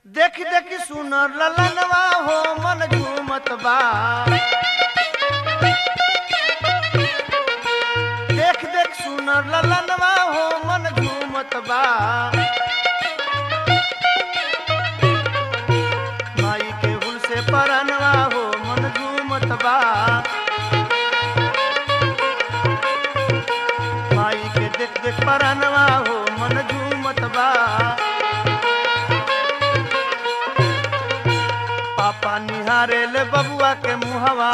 देख देख सुनर ललनवा हो मन झूमत बा देख देख सुनर ललनवा हो मन झूमत बा माई के हुल से परनवा हो मन झूमत बा माई के देख देख परनवा हो मन झूमत बा पापा निहारे ले बबुआ के मुहवा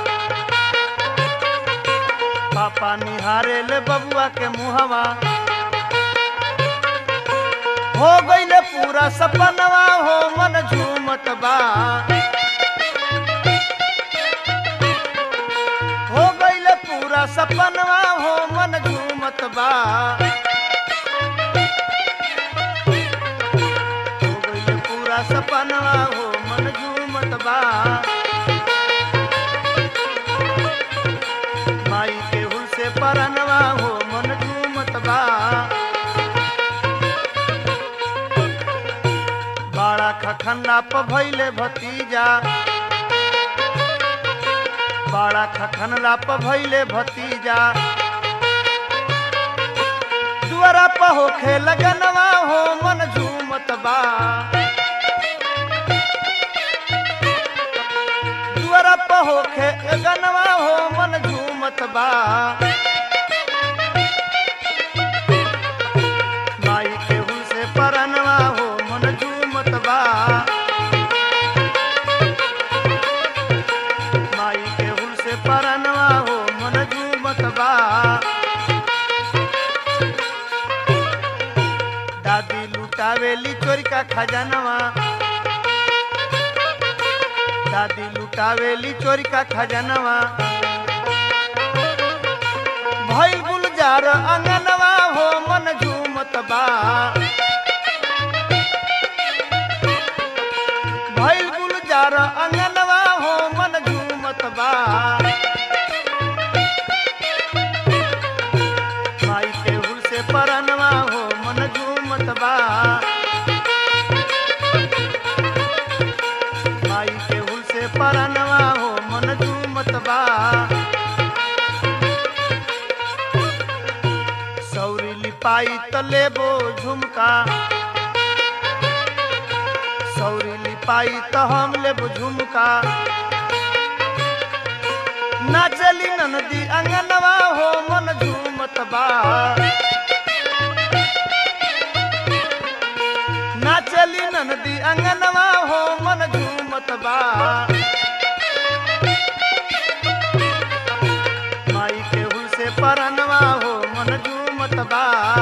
पापा निहारे ले बबुआ के मुहवा हो गईले पूरा सपनवा हो मन झूमत बा हो गईले पूरा सपनवा हो मन झूमत बा हो गईले पूरा सपनवा हो मन झूमत बा माई के हुल से परनवा हो मन झूमत बा बाड़ा खखन्ना प भैले भतीजा बाड़ा खखनला प भैले भतीजा दुआरा प होखे लगनवा हो मन झूमत बा दुआरा प होखे लगनवा हो मन झूमत बा माई के हुल से परनवा हो मन झूमत बा माई के हुल से परनवा हो मन झूमत बा दादी लुटावेली चोरी का खजानवा दादी लुटावेली चोरी का खजानवा भइल गुलजार अंगनवा हो मन झूमत बा भइल गुलजार अंगनवा हो मन झूमत बा माई के हुल से परनवा हो मन झूमत बा माई के हुल से परनवा हो मन झूमत बा सौरी लिपाई त लेबो झुमका सौरी लिपाई त हम लेबो झुमका नाचली ननदी अंगनवा हो मन झूमत बा नाचली ननदी अंगनवा हो मन झूमत बा माई के हुल से परनवा हो मन झूमत बा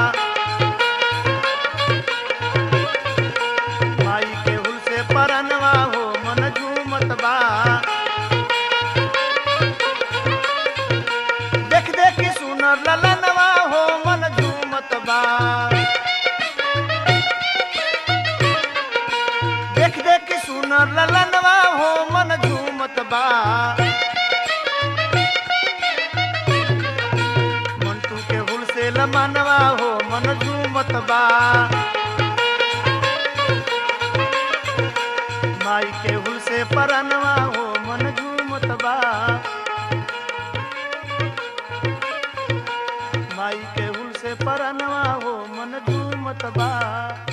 माई के हुल से परनवा हो मन झूमत बा देख देख सुनर ललनवा हो मन झूमत बा देख देख सुनर ललनवा हो मन झूमत बा मंटू के हुल से लमनवा हो मन झूमत बा माई के हुल से परनवा हो मन झूमत बा माई के हुल से परनवा हो मन झूमत बा